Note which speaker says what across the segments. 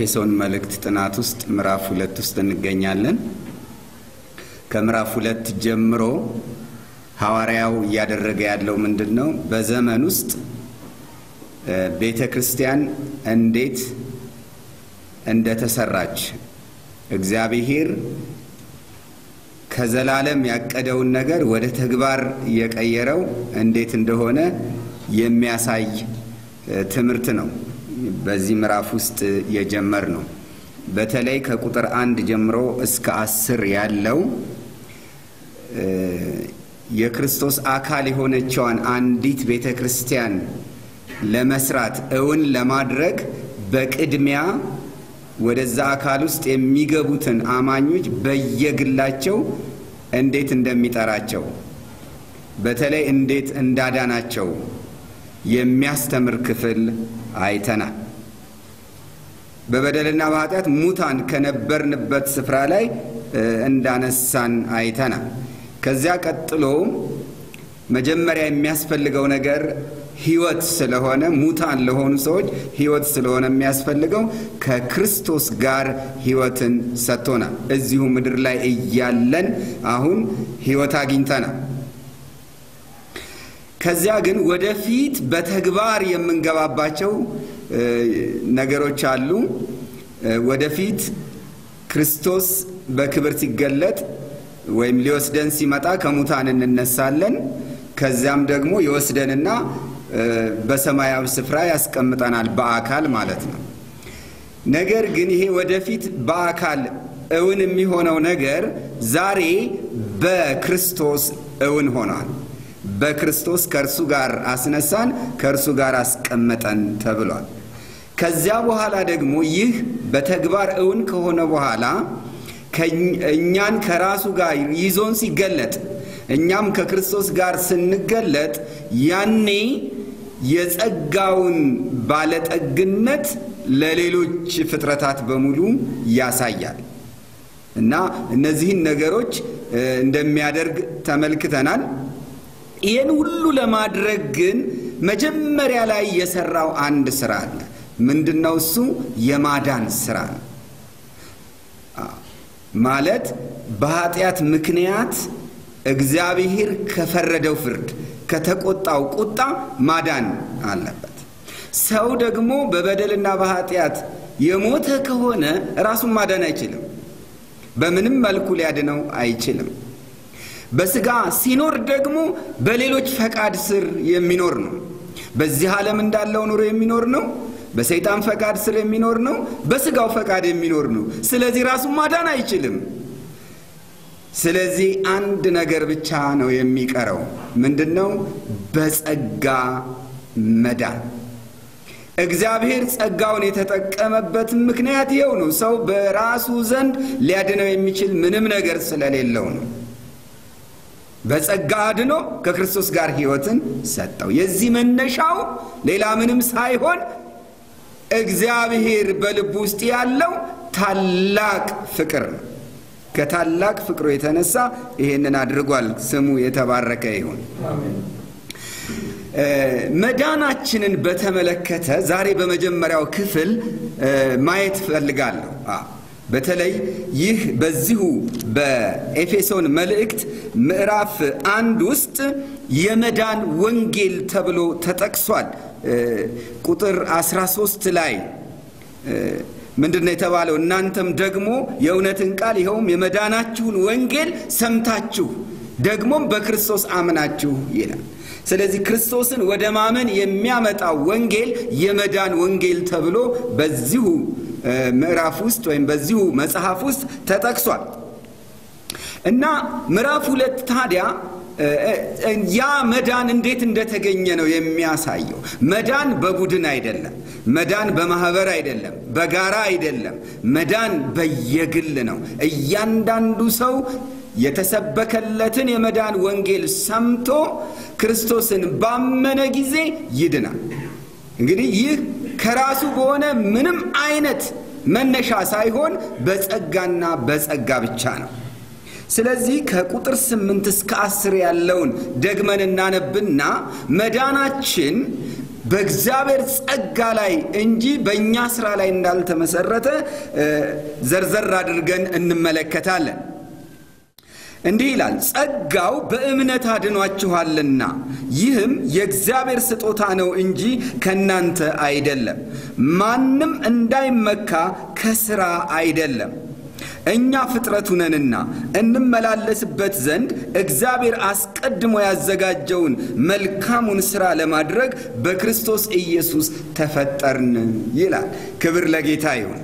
Speaker 1: በኤፌሶን መልእክት ጥናት ውስጥ ምዕራፍ ሁለት ውስጥ እንገኛለን። ከምዕራፍ ሁለት ጀምሮ ሐዋርያው እያደረገ ያለው ምንድን ነው? በዘመን ውስጥ ቤተ ክርስቲያን እንዴት እንደተሰራች እግዚአብሔር ከዘላለም ያቀደውን ነገር ወደ ተግባር የቀየረው እንዴት እንደሆነ የሚያሳይ ትምህርት ነው። በዚህ ምዕራፍ ውስጥ የጀመር ነው። በተለይ ከቁጥር አንድ ጀምሮ እስከ አስር ያለው የክርስቶስ አካል የሆነችዋን አንዲት ቤተ ክርስቲያን ለመስራት እውን ለማድረግ በቅድሚያ ወደዛ አካል ውስጥ የሚገቡትን አማኞች በየግላቸው እንዴት እንደሚጠራቸው በተለይ እንዴት እንዳዳናቸው የሚያስተምር ክፍል አይተናል። በበደልና በኃጢአት ሙታን ከነበርንበት ስፍራ ላይ እንዳነሳን አይተናል። ከዚያ ቀጥሎ መጀመሪያ የሚያስፈልገው ነገር ሕይወት ስለሆነ ሙታን ለሆኑ ሰዎች ሕይወት ስለሆነ የሚያስፈልገው ከክርስቶስ ጋር ሕይወትን ሰጥቶናል። እዚሁ ምድር ላይ እያለን አሁን ሕይወት አግኝተናል። ከዚያ ግን ወደፊት በተግባር የምንገባባቸው ነገሮች አሉ። ወደፊት ክርስቶስ በክብር ሲገለጥ ወይም ሊወስደን ሲመጣ ከሙታን እንነሳለን። ከዚያም ደግሞ ይወስደንና በሰማያዊ ስፍራ ያስቀምጠናል፣ በአካል ማለት ነው። ነገር ግን ይሄ ወደፊት በአካል እውን የሚሆነው ነገር ዛሬ በክርስቶስ እውን ሆኗል። በክርስቶስ ከእርሱ ጋር አስነሳን፣ ከእርሱ ጋር አስቀመጠን ተብሏል። ከዚያ በኋላ ደግሞ ይህ በተግባር እውን ከሆነ በኋላ እኛን ከራሱ ጋር ይዞን ሲገለጥ እኛም ከክርስቶስ ጋር ስንገለጥ ያኔ የጸጋውን ባለጠግነት ለሌሎች ፍጥረታት በሙሉ ያሳያል እና እነዚህን ነገሮች እንደሚያደርግ ተመልክተናል። ይህን ሁሉ ለማድረግ ግን መጀመሪያ ላይ የሰራው አንድ ስራ አለ። ምንድን ነው እሱ? የማዳን ስራ ነው። ማለት በኃጢአት ምክንያት እግዚአብሔር ከፈረደው ፍርድ ከተቆጣው ቁጣ ማዳን አለበት። ሰው ደግሞ በበደልና በኃጢአት የሞተ ከሆነ ራሱን ማዳን አይችልም። በምንም መልኩ ሊያድነው አይችልም። በስጋ ሲኖር ደግሞ በሌሎች ፈቃድ ስር የሚኖር ነው። በዚህ ዓለም እንዳለው ኑሮ የሚኖር ነው። በሰይጣን ፈቃድ ስር የሚኖር ነው። በስጋው ፈቃድ የሚኖር ነው። ስለዚህ ራሱን ማዳን አይችልም። ስለዚህ አንድ ነገር ብቻ ነው የሚቀረው። ምንድን ነው? በጸጋ መዳን። እግዚአብሔር ጸጋውን የተጠቀመበት ምክንያት ይኸው ነው። ሰው በራሱ ዘንድ ሊያድነው የሚችል ምንም ነገር ስለሌለው ነው። በጸጋ አድኖ ከክርስቶስ ጋር ሕይወትን ሰጠው። የዚህ መነሻው ሌላ ምንም ሳይሆን እግዚአብሔር በልቡ ውስጥ ያለው ታላቅ ፍቅር ነው። ከታላቅ ፍቅሩ የተነሳ ይሄንን አድርጓል። ስሙ የተባረከ ይሁን። መዳናችንን በተመለከተ ዛሬ በመጀመሪያው ክፍል ማየት እፈልጋለሁ። በተለይ ይህ በዚሁ በኤፌሶን መልእክት ምዕራፍ አንድ ውስጥ የመዳን ወንጌል ተብሎ ተጠቅሷል። ቁጥር 13 ላይ ምንድን ነው የተባለው? እናንተም ደግሞ የእውነትን ቃል ይኸውም የመዳናችሁን ወንጌል ሰምታችሁ ደግሞም በክርስቶስ አምናችሁ ይላል። ስለዚህ ክርስቶስን ወደ ማመን የሚያመጣው ወንጌል የመዳን ወንጌል ተብሎ በዚሁ ምዕራፍ ውስጥ ወይም በዚሁ መጽሐፍ ውስጥ ተጠቅሷል እና ምዕራፍ ሁለት ታዲያ ያ መዳን እንዴት እንደተገኘ ነው የሚያሳየው። መዳን በቡድን አይደለም። መዳን በማህበር አይደለም፣ በጋራ አይደለም። መዳን በየግል ነው። እያንዳንዱ ሰው የተሰበከለትን የመዳን ወንጌል ሰምቶ ክርስቶስን ባመነ ጊዜ ይድናል። እንግዲህ ይህ ከራሱ በሆነ ምንም አይነት መነሻ ሳይሆን በጸጋና በጸጋ ብቻ ነው። ስለዚህ ከቁጥር ስምንት እስከ አስር ያለውን ደግመን እናነብና መዳናችን በእግዚአብሔር ጸጋ ላይ እንጂ በእኛ ስራ ላይ እንዳልተመሰረተ ዘርዘር አድርገን እንመለከታለን። እንዲህ ይላል፣ ጸጋው በእምነት አድኗችኋልና ይህም የእግዚአብሔር ስጦታ ነው እንጂ ከእናንተ አይደለም፣ ማንም እንዳይመካ ከሥራ አይደለም። እኛ ፍጥረቱ ነንና እንመላለስበት ዘንድ እግዚአብሔር አስቀድሞ ያዘጋጀውን መልካሙን ሥራ ለማድረግ በክርስቶስ ኢየሱስ ተፈጠርን ይላል። ክብር ለጌታ ይሁን።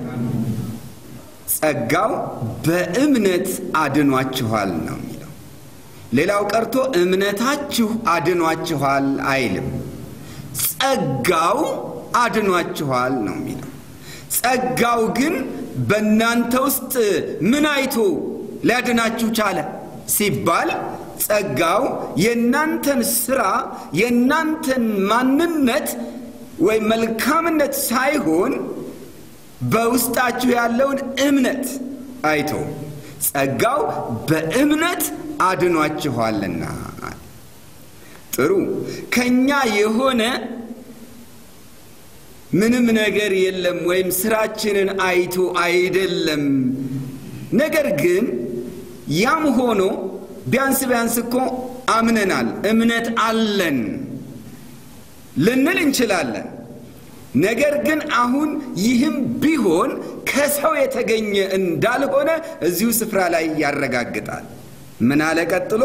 Speaker 1: ጸጋው በእምነት አድኗችኋል ነው የሚለው። ሌላው ቀርቶ እምነታችሁ አድኗችኋል አይልም። ጸጋው አድኗችኋል ነው የሚለው። ጸጋው ግን በእናንተ ውስጥ ምን አይቶ ሊያድናችሁ ቻለ ሲባል ጸጋው የእናንተን ስራ የእናንተን ማንነት ወይም መልካምነት ሳይሆን በውስጣችሁ ያለውን እምነት አይቶ ጸጋው በእምነት አድኗችኋልና። ጥሩ ከኛ የሆነ ምንም ነገር የለም ወይም ስራችንን አይቶ አይደለም። ነገር ግን ያም ሆኖ ቢያንስ ቢያንስ እኮ አምነናል፣ እምነት አለን ልንል እንችላለን። ነገር ግን አሁን ይህም ቢሆን ከሰው የተገኘ እንዳልሆነ እዚሁ ስፍራ ላይ ያረጋግጣል። ምን አለ ቀጥሎ?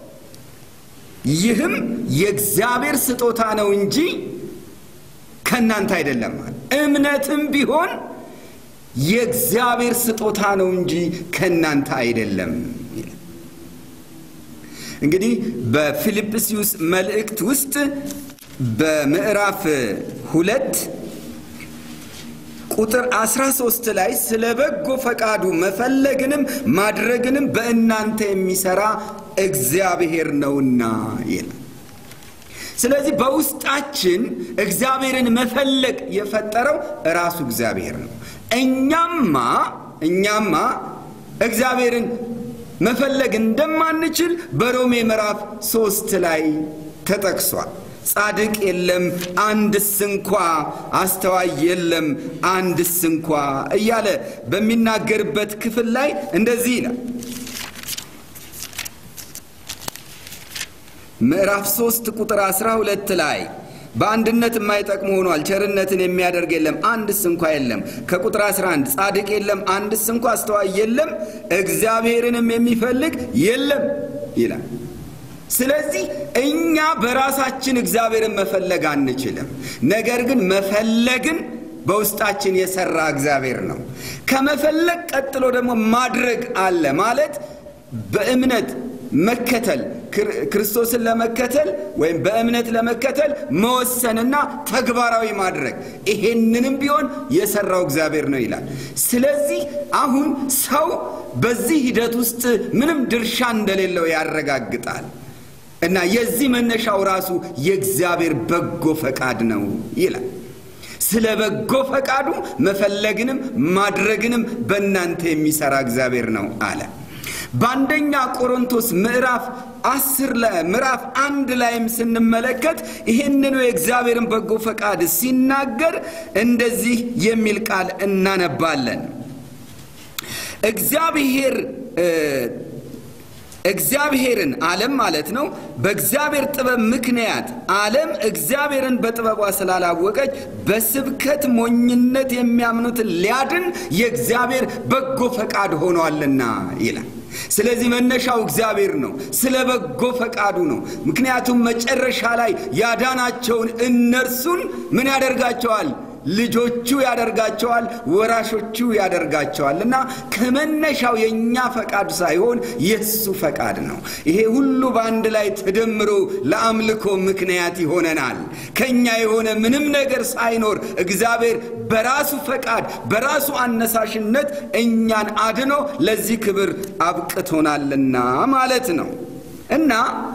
Speaker 1: ይህም የእግዚአብሔር ስጦታ ነው እንጂ ከእናንተ አይደለም። እምነትም ቢሆን የእግዚአብሔር ስጦታ ነው እንጂ ከእናንተ አይደለም። እንግዲህ በፊልጵስዩስ መልእክት ውስጥ በምዕራፍ ሁለት ቁጥር 13 ላይ ስለ በጎ ፈቃዱ መፈለግንም ማድረግንም በእናንተ የሚሰራ እግዚአብሔር ነውና ይላል። ስለዚህ በውስጣችን እግዚአብሔርን መፈለግ የፈጠረው ራሱ እግዚአብሔር ነው። እኛማ እኛማ እግዚአብሔርን መፈለግ እንደማንችል በሮሜ ምዕራፍ ሶስት ላይ ተጠቅሷል። ጻድቅ የለም አንድስ እንኳ፣ አስተዋይ የለም አንድስ እንኳ እያለ በሚናገርበት ክፍል ላይ እንደዚህ ይላል። ምዕራፍ 3 ቁጥር 12 ላይ በአንድነት የማይጠቅሙ ሆኗል፣ ቸርነትን የሚያደርግ የለም አንድስ እንኳ የለም። ከቁጥር 11 ጻድቅ የለም አንድስ እንኳ፣ አስተዋይ የለም፣ እግዚአብሔርንም የሚፈልግ የለም ይላል። ስለዚህ እኛ በራሳችን እግዚአብሔርን መፈለግ አንችልም። ነገር ግን መፈለግን በውስጣችን የሰራ እግዚአብሔር ነው። ከመፈለግ ቀጥሎ ደግሞ ማድረግ አለ ማለት በእምነት መከተል ክርስቶስን ለመከተል ወይም በእምነት ለመከተል መወሰንና ተግባራዊ ማድረግ ይሄንንም ቢሆን የሰራው እግዚአብሔር ነው ይላል። ስለዚህ አሁን ሰው በዚህ ሂደት ውስጥ ምንም ድርሻ እንደሌለው ያረጋግጣል። እና የዚህ መነሻው ራሱ የእግዚአብሔር በጎ ፈቃድ ነው ይላል። ስለ በጎ ፈቃዱ መፈለግንም ማድረግንም በእናንተ የሚሰራ እግዚአብሔር ነው አለ። በአንደኛ ቆሮንቶስ ምዕራፍ አስር ላይ ምዕራፍ አንድ ላይም ስንመለከት ይህንኑ የእግዚአብሔርን በጎ ፈቃድ ሲናገር እንደዚህ የሚል ቃል እናነባለን። እግዚአብሔር እግዚአብሔርን ዓለም ማለት ነው። በእግዚአብሔር ጥበብ ምክንያት ዓለም እግዚአብሔርን በጥበቧ ስላላወቀች በስብከት ሞኝነት የሚያምኑትን ሊያድን የእግዚአብሔር በጎ ፈቃድ ሆኗልና ይላል። ስለዚህ መነሻው እግዚአብሔር ነው። ስለ በጎ ፈቃዱ ነው። ምክንያቱም መጨረሻ ላይ ያዳናቸውን እነርሱን ምን ያደርጋቸዋል? ልጆቹ ያደርጋቸዋል፣ ወራሾቹ ያደርጋቸዋል። እና ከመነሻው የእኛ ፈቃድ ሳይሆን የእሱ ፈቃድ ነው። ይሄ ሁሉ በአንድ ላይ ተደምሮ ለአምልኮ ምክንያት ይሆነናል። ከእኛ የሆነ ምንም ነገር ሳይኖር እግዚአብሔር በራሱ ፈቃድ በራሱ አነሳሽነት እኛን አድኖ ለዚህ ክብር አብቅቶናልና ማለት ነው እና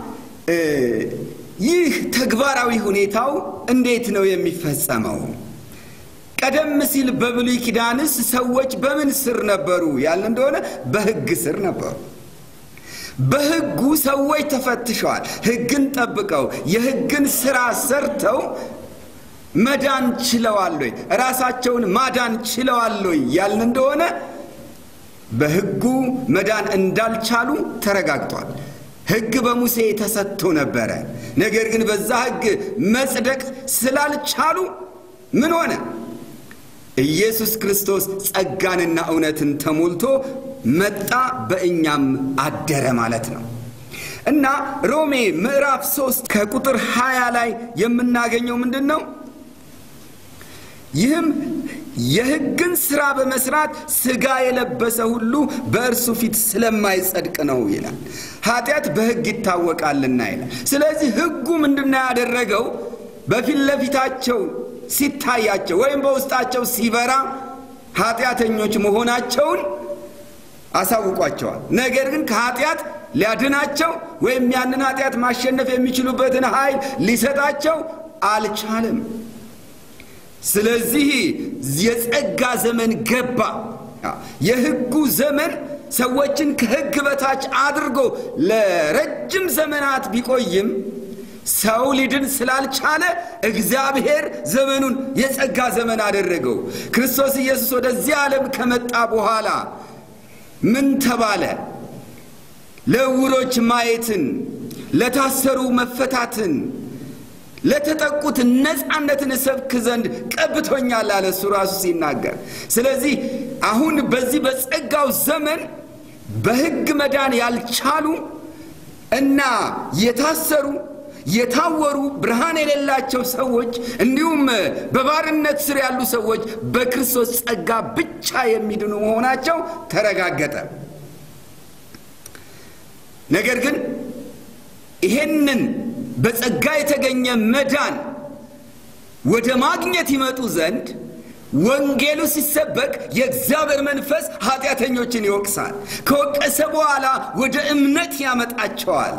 Speaker 1: ይህ ተግባራዊ ሁኔታው እንዴት ነው የሚፈጸመው? ቀደም ሲል በብሉይ ኪዳንስ ሰዎች በምን ስር ነበሩ ያለ እንደሆነ በሕግ ስር ነበሩ። በሕጉ ሰዎች ተፈትሸዋል። ሕግን ጠብቀው የሕግን ስራ ሰርተው መዳን ችለዋል ወይ? ራሳቸውን ማዳን ችለዋል ወይ ያልን እንደሆነ በሕጉ መዳን እንዳልቻሉ ተረጋግጧል። ሕግ በሙሴ ተሰጥቶ ነበረ። ነገር ግን በዛ ሕግ መጽደቅ ስላልቻሉ ምን ሆነ? ኢየሱስ ክርስቶስ ጸጋንና እውነትን ተሞልቶ መጣ፣ በእኛም አደረ ማለት ነው። እና ሮሜ ምዕራፍ ሶስት ከቁጥር 20 ላይ የምናገኘው ምንድን ነው? ይህም የሕግን ሥራ በመስራት ሥጋ የለበሰ ሁሉ በእርሱ ፊት ስለማይጸድቅ ነው ይላል። ኃጢአት በሕግ ይታወቃልና ይላል። ስለዚህ ሕጉ ምንድነው ያደረገው? በፊት ለፊታቸው ሲታያቸው ወይም በውስጣቸው ሲበራ ኃጢአተኞች መሆናቸውን አሳውቋቸዋል። ነገር ግን ከኃጢአት ሊያድናቸው ወይም ያንን ኃጢአት ማሸነፍ የሚችሉበትን ኃይል ሊሰጣቸው አልቻለም። ስለዚህ የጸጋ ዘመን ገባ። የሕጉ ዘመን ሰዎችን ከሕግ በታች አድርጎ ለረጅም ዘመናት ቢቆይም ሰው ሊድን ስላልቻለ እግዚአብሔር ዘመኑን የጸጋ ዘመን አደረገው። ክርስቶስ ኢየሱስ ወደዚህ ዓለም ከመጣ በኋላ ምን ተባለ? ለዕውሮች ማየትን፣ ለታሰሩ መፈታትን፣ ለተጠቁት ነፃነትን እሰብክ ዘንድ ቀብቶኛል አለ እሱ ራሱ ሲናገር። ስለዚህ አሁን በዚህ በጸጋው ዘመን በሕግ መዳን ያልቻሉ እና የታሰሩ የታወሩ ብርሃን የሌላቸው ሰዎች እንዲሁም በባርነት ስር ያሉ ሰዎች በክርስቶስ ጸጋ ብቻ የሚድኑ መሆናቸው ተረጋገጠ። ነገር ግን ይሄንን በጸጋ የተገኘ መዳን ወደ ማግኘት ይመጡ ዘንድ ወንጌሉ ሲሰበክ የእግዚአብሔር መንፈስ ኃጢአተኞችን ይወቅሳል። ከወቀሰ በኋላ ወደ እምነት ያመጣቸዋል።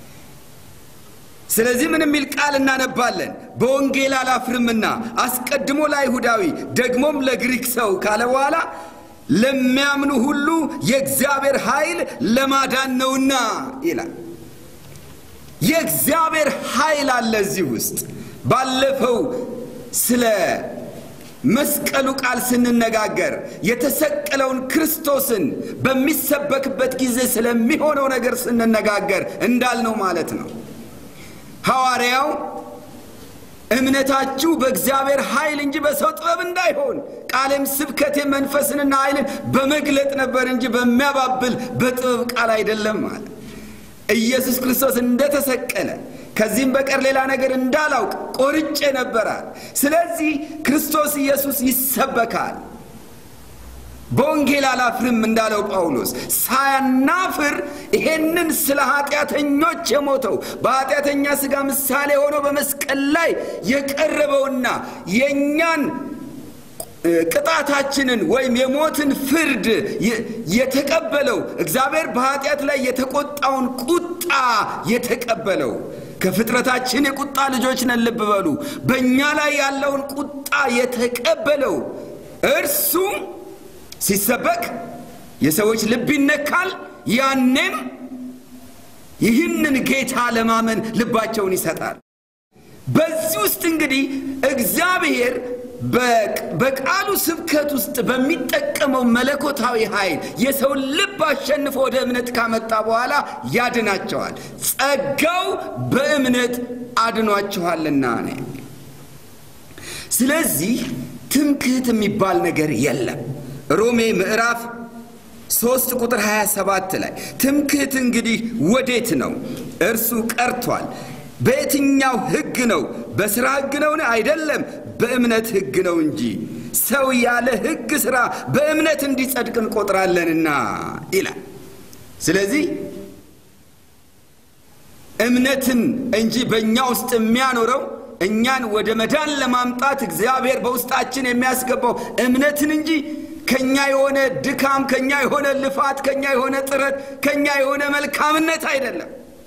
Speaker 1: ስለዚህ ምን የሚል ቃል እናነባለን? በወንጌል አላፍርምና አስቀድሞ ለአይሁዳዊ ደግሞም ለግሪክ ሰው ካለ በኋላ ለሚያምኑ ሁሉ የእግዚአብሔር ኃይል ለማዳን ነውና ይላል። የእግዚአብሔር ኃይል አለ እዚህ ውስጥ። ባለፈው ስለ መስቀሉ ቃል ስንነጋገር የተሰቀለውን ክርስቶስን በሚሰበክበት ጊዜ ስለሚሆነው ነገር ስንነጋገር እንዳልነው ማለት ነው። ሐዋርያው እምነታችሁ በእግዚአብሔር ኃይል እንጂ በሰው ጥበብ እንዳይሆን ቃሌም ስብከቴ መንፈስንና ኃይልን በመግለጥ ነበር እንጂ በሚያባብል በጥበብ ቃል አይደለም ማለት ኢየሱስ ክርስቶስ እንደተሰቀለ ከዚህም በቀር ሌላ ነገር እንዳላውቅ ቆርጬ ነበራል። ስለዚህ ክርስቶስ ኢየሱስ ይሰበካል። በወንጌል አላፍርም እንዳለው ጳውሎስ ሳያናፍር ይሄንን ስለ ኃጢአተኞች የሞተው በኃጢአተኛ ሥጋ ምሳሌ ሆኖ በመስቀል ላይ የቀረበውና የእኛን ቅጣታችንን ወይም የሞትን ፍርድ የተቀበለው እግዚአብሔር በኃጢአት ላይ የተቆጣውን ቁጣ የተቀበለው ከፍጥረታችን የቁጣ ልጆች ነን፣ ልብ በሉ። በእኛ ላይ ያለውን ቁጣ የተቀበለው እርሱ ሲሰበክ የሰዎች ልብ ይነካል። ያኔም ይህንን ጌታ ለማመን ልባቸውን ይሰጣል። በዚህ ውስጥ እንግዲህ እግዚአብሔር በቃሉ ስብከት ውስጥ በሚጠቀመው መለኮታዊ ኃይል የሰውን ልብ አሸንፎ ወደ እምነት ካመጣ በኋላ ያድናቸዋል። ጸጋው በእምነት አድኗችኋልና ነው። ስለዚህ ትምክህት የሚባል ነገር የለም። ሮሜ ምዕራፍ ሶስት ቁጥር 27 ላይ ትምክህት እንግዲህ ወዴት ነው? እርሱ ቀርቷል። በየትኛው ሕግ ነው? በሥራ ሕግ ነውን? አይደለም፣ በእምነት ሕግ ነው እንጂ ሰው ያለ ሕግ ሥራ በእምነት እንዲጸድቅ እንቆጥራለንና ይላል። ስለዚህ እምነትን እንጂ በእኛ ውስጥ የሚያኖረው እኛን ወደ መዳን ለማምጣት እግዚአብሔር በውስጣችን የሚያስገባው እምነትን እንጂ ከኛ የሆነ ድካም፣ ከኛ የሆነ ልፋት፣ ከኛ የሆነ ጥረት፣ ከኛ የሆነ መልካምነት አይደለም።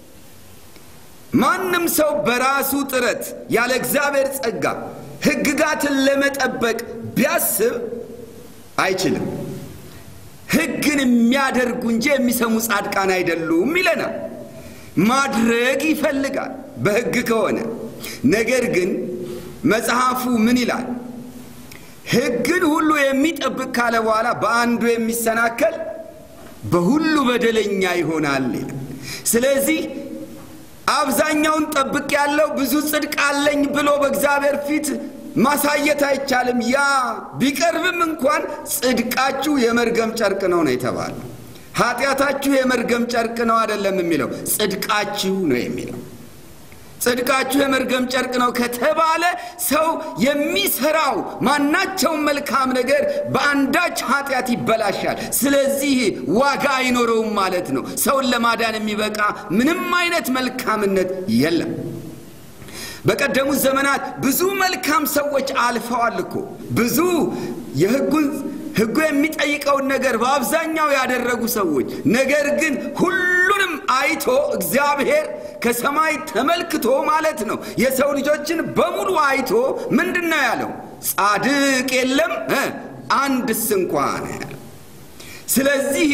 Speaker 1: ማንም ሰው በራሱ ጥረት ያለ እግዚአብሔር ጸጋ ሕግጋትን ለመጠበቅ ቢያስብ አይችልም። ሕግን የሚያደርጉ እንጂ የሚሰሙ ጻድቃን አይደሉም ይለናል። ማድረግ ይፈልጋል በሕግ ከሆነ ነገር ግን መጽሐፉ ምን ይላል? ሕግን ሁሉ የሚጠብቅ ካለ በኋላ በአንዱ የሚሰናከል በሁሉ በደለኛ ይሆናል ይላል። ስለዚህ አብዛኛውን ጠብቅ ያለው ብዙ ጽድቅ አለኝ ብሎ በእግዚአብሔር ፊት ማሳየት አይቻልም። ያ ቢቀርብም እንኳን ጽድቃችሁ የመርገም ጨርቅ ነው ነው የተባለው። ኃጢአታችሁ የመርገም ጨርቅ ነው አይደለም የሚለው ጽድቃችሁ ነው የሚለው። ጽድቃችሁ የመርገም ጨርቅ ነው ከተባለ ሰው የሚሰራው ማናቸውም መልካም ነገር በአንዳች ኃጢአት ይበላሻል። ስለዚህ ዋጋ አይኖረውም ማለት ነው። ሰውን ለማዳን የሚበቃ ምንም አይነት መልካምነት የለም። በቀደሙት ዘመናት ብዙ መልካም ሰዎች አልፈዋል እኮ ብዙ የሕጉን ሕጉ የሚጠይቀውን ነገር በአብዛኛው ያደረጉ ሰዎች ነገር ግን ሁሉንም አይቶ እግዚአብሔር ከሰማይ ተመልክቶ ማለት ነው የሰው ልጆችን በሙሉ አይቶ ምንድን ነው ያለው? ጻድቅ የለም አንድስ እንኳ ነው ያለው። ስለዚህ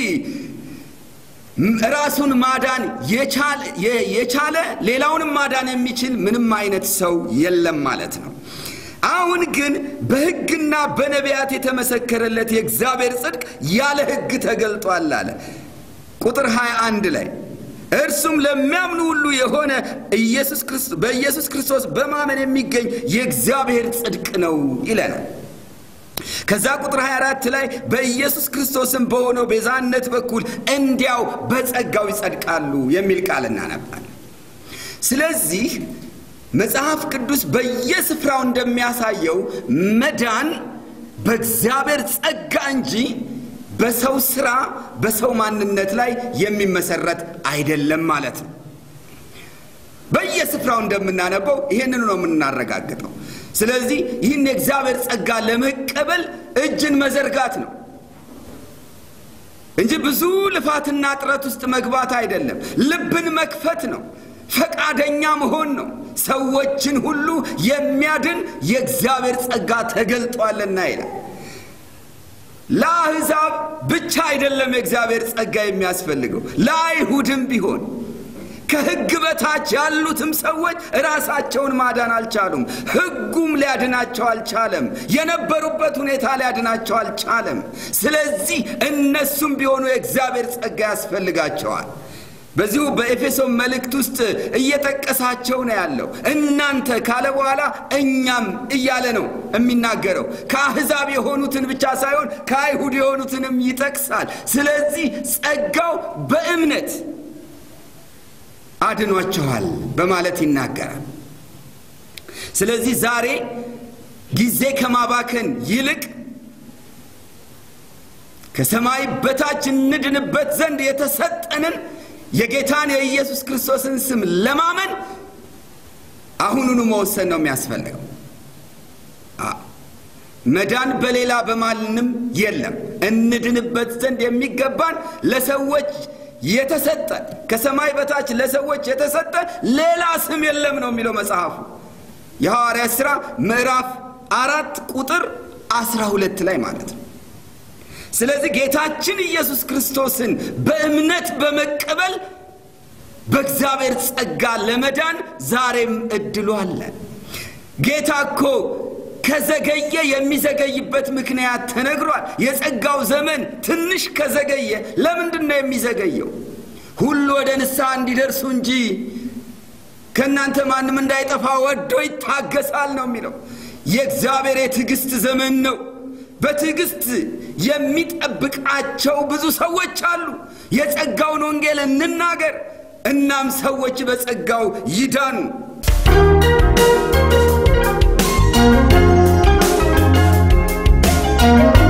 Speaker 1: ራሱን ማዳን የቻለ ሌላውንም ማዳን የሚችል ምንም አይነት ሰው የለም ማለት ነው። አሁን ግን በሕግና በነቢያት የተመሰከረለት የእግዚአብሔር ጽድቅ ያለ ሕግ ተገልጧል አለ ቁጥር 21 ላይ እርሱም ለሚያምኑ ሁሉ የሆነ በኢየሱስ ክርስቶስ በማመን የሚገኝ የእግዚአብሔር ጽድቅ ነው ይለናል። ከዛ ቁጥር 24 ላይ በኢየሱስ ክርስቶስም በሆነው ቤዛነት በኩል እንዲያው በጸጋው ይጸድቃሉ የሚል ቃል እናነባለን። ስለዚህ መጽሐፍ ቅዱስ በየስፍራው እንደሚያሳየው መዳን በእግዚአብሔር ጸጋ እንጂ በሰው ስራ በሰው ማንነት ላይ የሚመሰረት አይደለም ማለት ነው። በየስፍራው እንደምናነበው ይህንኑ ነው የምናረጋግጠው። ስለዚህ ይህን የእግዚአብሔር ጸጋ ለመቀበል እጅን መዘርጋት ነው እንጂ ብዙ ልፋትና ጥረት ውስጥ መግባት አይደለም። ልብን መክፈት ነው። ፈቃደኛ መሆን ነው። ሰዎችን ሁሉ የሚያድን የእግዚአብሔር ጸጋ ተገልጧልና ይላል። ለአሕዛብ ብቻ አይደለም የእግዚአብሔር ጸጋ የሚያስፈልገው፣ ለአይሁድም ቢሆን ከሕግ በታች ያሉትም ሰዎች ራሳቸውን ማዳን አልቻሉም። ሕጉም ሊያድናቸው አልቻለም። የነበሩበት ሁኔታ ሊያድናቸው አልቻለም። ስለዚህ እነሱም ቢሆኑ የእግዚአብሔር ጸጋ ያስፈልጋቸዋል። በዚሁ በኤፌሶን መልእክት ውስጥ እየጠቀሳቸው ነው ያለው። እናንተ ካለ በኋላ እኛም እያለ ነው የሚናገረው። ከአሕዛብ የሆኑትን ብቻ ሳይሆን ከአይሁድ የሆኑትንም ይጠቅሳል። ስለዚህ ጸጋው በእምነት አድኗቸዋል በማለት ይናገራል። ስለዚህ ዛሬ ጊዜ ከማባከን ይልቅ ከሰማይ በታች እንድንበት ዘንድ የተሰጠንን የጌታን የኢየሱስ ክርስቶስን ስም ለማመን አሁኑኑ መወሰን ነው የሚያስፈልገው። መዳን በሌላ በማንም የለም። እንድንበት ዘንድ የሚገባን ለሰዎች የተሰጠ ከሰማይ በታች ለሰዎች የተሰጠ ሌላ ስም የለም ነው የሚለው መጽሐፉ የሐዋርያት ሥራ ምዕራፍ አራት ቁጥር አስራ ሁለት ላይ ማለት ነው። ስለዚህ ጌታችን ኢየሱስ ክርስቶስን በእምነት በመቀበል በእግዚአብሔር ጸጋ ለመዳን ዛሬም እድሉ አለ። ጌታ እኮ ከዘገየ የሚዘገይበት ምክንያት ተነግሯል። የጸጋው ዘመን ትንሽ ከዘገየ ለምንድን ነው የሚዘገየው? ሁሉ ወደ ንስሐ እንዲደርሱ እንጂ ከእናንተ ማንም እንዳይጠፋ ወዶ ይታገሳል ነው የሚለው። የእግዚአብሔር የትዕግስት ዘመን ነው። በትዕግስት የሚጠብቃቸው ብዙ ሰዎች አሉ። የጸጋውን ወንጌል እንናገር፣ እናም ሰዎች በጸጋው ይዳኑ።
Speaker 2: thank you